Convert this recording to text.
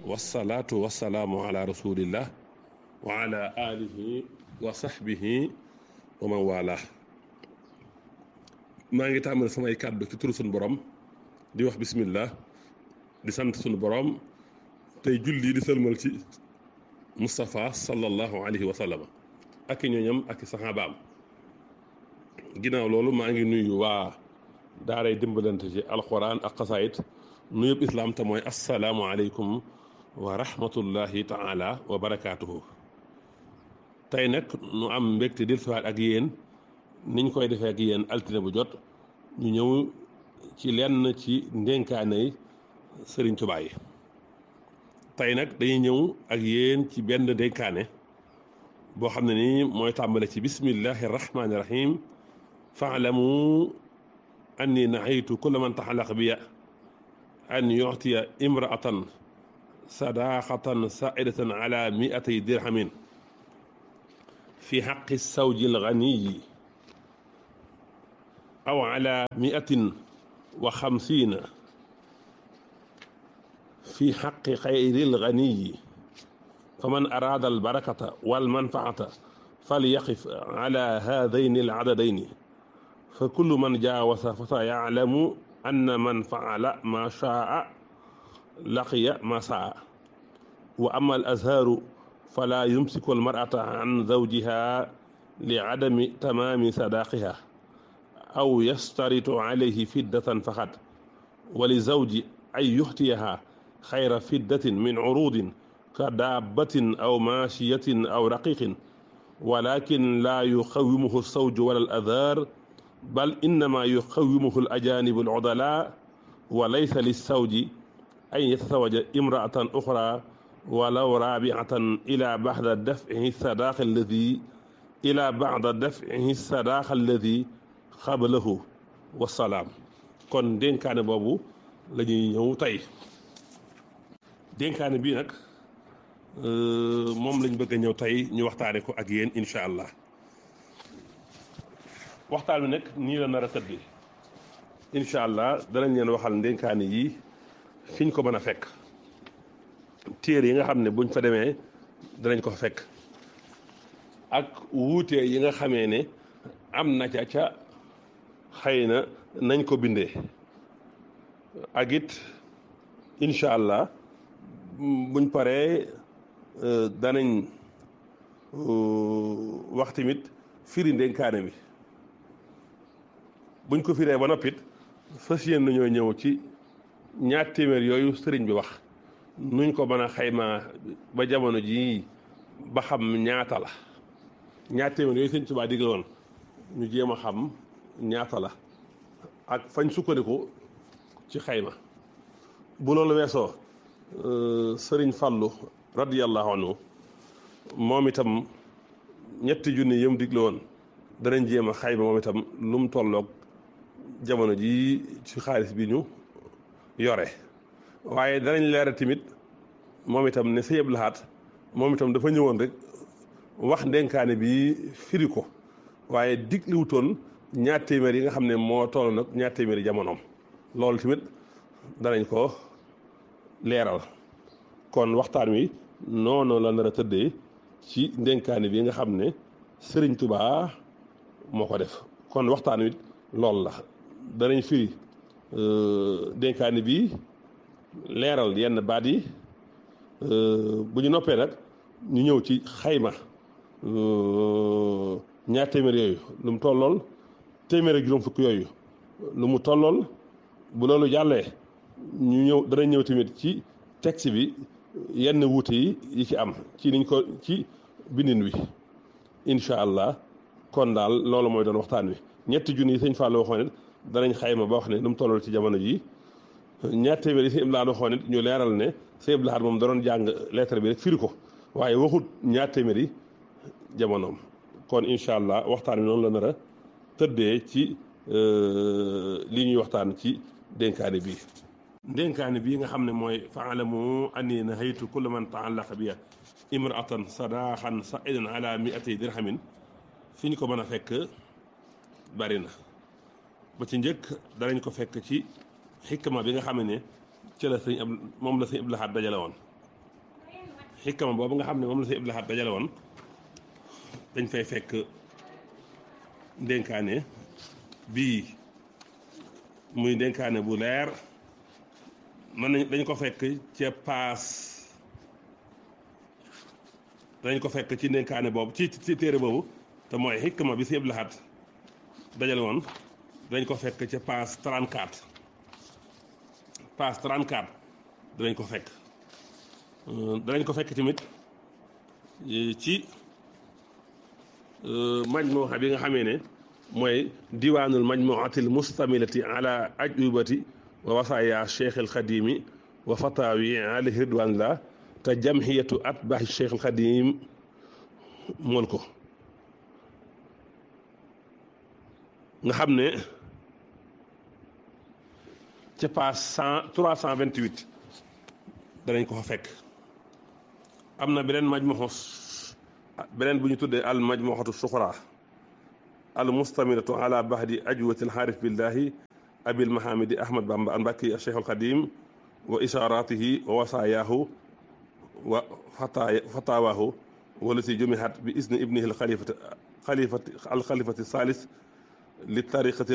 wasalaatu wasalaamu ala rasulillah wa ala alihi wa sahbihi wa man wala maa ngi tàmbali samay kàddu ci turu sunu borom di wax bismillah di sant sunu borom tey julli di sëlmal ci Moustapha sallallahu alayhi wa sallam ak i ñooñam ak i saxaabaam ginnaaw loolu maa ngi nuyu waa daaray dimbalante ci alquran ak xasaayit nuyub islaam te mooy asalaamualeykum wa rahmatullahi taala wa barakaatuhu tey nag nu am mbégte dil siwaat ak yéen niñ koy defee ak yéen altine bu jot ñu ñëw ci lenn ci ndénkaanay sëriñ Tuubaa yi tey nag dañuy ñëw ak yéen ci benn ndénkaane boo xam ne nii mooy tàmbale ci bismillahi rahmaani rahim faalamu anni nahaytu kulla man taxalaq biya an yuctiya imraatan sadaqatan saidatan ala miatay dirhamin fi xaqi sawji alganiyi aw ala miatin wa xamsiina fi xaqi xayri alganiyi faman araada albarakata walmanfaata falyaqif ala haadayni aladadayni fa kullu man jaawasa fa sa yaclamu anna man faala ma shaa laqiya ma saa wa ama al azhaaru fala yumsiku almar'ata an zawjiha li adami tamaami sadaaqiha aw yastaritu alayhi fiddatan faqat wa li zawji ay yuxtiyaha xayra fiddatin min curuudin ka daabbatin aw maashiyatin aw raqiqin walakin laa yuxawimuhu alsawju wala al azhaar bal innama yuxawimuhu al ajaanibu al udalaa wa laysa lissawji an yatasawaja imraatan uxra walaw raabiatan ila baxda dafcihi sadaaqa alladi ila baxda dafcihi sadaaqa alladi xabalahu wasalaam kon dénkaane boobu la ñuy ñëw tey dénkaane bii nag moom lañ bëgg a ñëw tey ñu waxtaane ko ak yéen incha allah waxtaan bi nag nii la nar a tëddee incha allah danañ leen waxal ndénkaane yi fiñ ko mën a fekk téere yi nga xam ne buñ fa demee danañ ko fekk ak wuute yi nga xamee ne am na ca ca xëy na nañ ko bindee ak it incha allah buñ paree danañ wax tamit firi ndénkaane bi buñ ko firee ba noppit fas yéen nañoo ñëw ci ñaar téeméer yooyu sëriñ bi wax nuñ ko mën a xaymaa ba jamono jii ba xam ñaata la ñaar téeméer yooyu sëriñ Tuubaa digle woon ñu jéem a xam ñaata la ak fañ sukkandiku ci xayma bu loolu weesoo sëriñ Fallu radiyallahu anhu moom itam ñetti junni yëm digle woon danañ jéem a xayma moom itam lu mu tolloog jamono ji ci xaalis bi ñu yore waaye danañ leeral tamit moom itam ne Sëñ Abdou Lahad moom itam dafa ñëwoon rek wax ndenkaane bi firi ko waaye digliwutoon ñaar téeméer yi nga xam ne moo toll nag ñaar téeméeri jamonoom loolu tamit danañ ko leeral kon waxtaan wi noonu la nar a tëddee ci ndenkaane bi nga xam ne Sëriñ Tubaa moo ko def kon waxtaan wi loolu la danañ firi dénkaani bi leeral yenn baat yi bu ñu noppee nag ñu ñëw ci xayma ñaar téeméer yooyu lu mu tollool téeméer ak juróom fukk yooyu lu mu tollool bu loolu jàllee ñu ñëw danañ ñëw tamit ci texte bi yenn wuute yi yi ci am ci niñ ko ci bindin wi incha allah kon daal loolu mooy doon waxtaan wi ñetti junni yi sëñ Fallou waxoon it danañ xayma ba wax ne lu mu tollool ci jamono ji ñaar téeméer yi sëñ Abdou Lahad waxoon it ñu leeral ne sëñ Abdou Lahad moom da doon jàng lettre bi rek firi ko waaye waxut ñaar téeméer yi jamonoom kon incha allah waxtaan wi noonu la nar a tëddee ci li ñuy waxtaan ci dénkaane bii dénkaane bii nga xam ne mooy faalamu anni nahaytu kulla man taallaqa biya imraatan sadaaxan saidan ala miati dirhamin fi ñu ko mën a fekk bari na ba ci njëkk danañ ko fekk ci xikma bi nga xam ne ci la sëñ ab moom la sëñ Abdou Lahad dajale woon xikama boobu nga xam ne moom la si Abdul Ahad dajale woon dañ fay fekk ndénkaane bii muy ndénkaane bu leer mën nañ dañ ko fekk ca paas dañ ko fekk ci ndénkaane boobu ci ci téere boobu te mooy xikma bi si Abdul Ahad dajale woon dañ ko fekk ca paas 34 paas 34 danañ ko fekk danañ ko fekk tamit ci majmuha bi nga xamee ne mooy diwaanul majmuatil mustamilati ala ajubati wa wasaaya cheikh al xadimi wa fatawi alayhi ridwanillah te jamhiyatu atbaahi cheikh al xadim mool ko nga xam ne ca page cent trois cent vingt huit danañ ko fa fekk am na beneen majmuxu beneen bu ñu tuddee al majmuxatu suxra al mustamilatu ala bahdi ajwati al xaarif billahi abil mahamidi ahmad bamba al mbakki al cheikh al xadim wa isharatihi wa wasayaahu wa fatawaahu walati jumihat bi isni ibnihi al xalifati xalifati al xalifati salis li tariqati